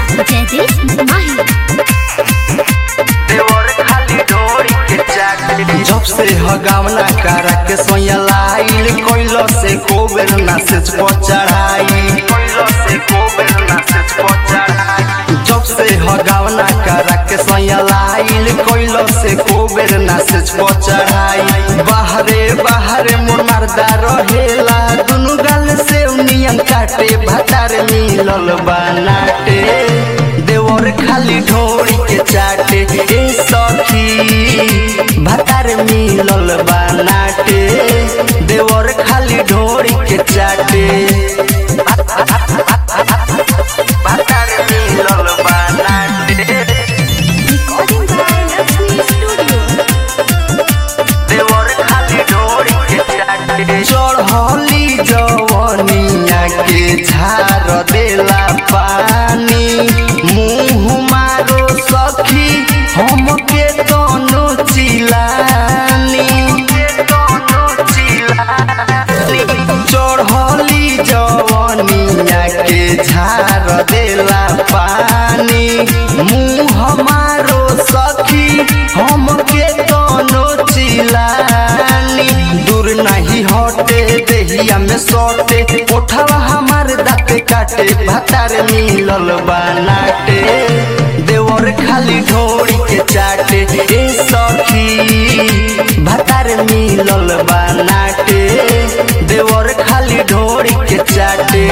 जयदीप माही देवर खाली डोरी के चाटे जब से हगावना करा के सोया लाइल कोइलो से कोबेर ना से चढ़ाई कोइलो से कोबेर ना से चढ़ाई जब से हगावना करा के सोया लाइल कोइलो से कोबेर ना से चढ़ाई बाहरे बाहरे मोर मर्दा रहेला दुनु गाल से उनियन काटे भतार मिलल बनाटे देवर खाली ढोरी के चाटे ए सखी भतार मिलल बनाटे देवर खाली ढोरी के चाटे भतार मिलल बनाटे रिकॉर्डिंग बाय लक्ष्मी स्टूडियो देवर खाली डोरी के चाटे चढ़ली जवनिया के झार देला पानी मुँह मारो सखी हमके दोनों चिलानी चढ़ली जवनिया के झार देला पानी मुँह मारो सखी हमके दोनों चिलानी दूर नहीं हटे देहिया में सटे उठावा हमार दाँत काटे भतार मिलल बनाटे देवर खाली ढोरी के चाटे ए सखी भतार मिलल बनाटे देवर खाली ढोरी के चाटे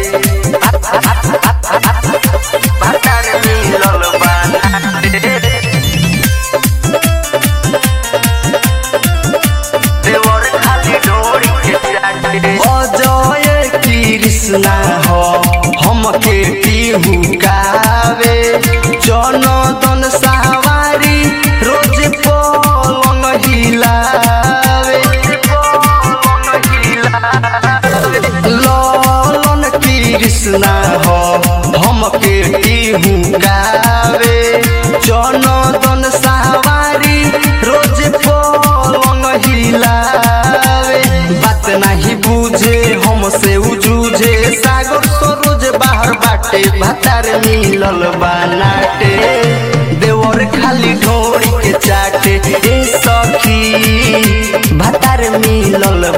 भतार मिलल बनाटे देवर खाली डोरी के चाटे अजय कृष्णा हो हमके पीहू गावे जनदन सवारी रोज पलंग हिलावे ललन कृष्णा हो हमके पीहू गावे जनदन सवारी रोज पलंग हिलावे बात नहीं बुझे हमसे उजूझे सागर सरोज बाहर बाटे भतार मिलल बनाटे देवर खाली ढोरी के चाटे ए सखी भतार मिलल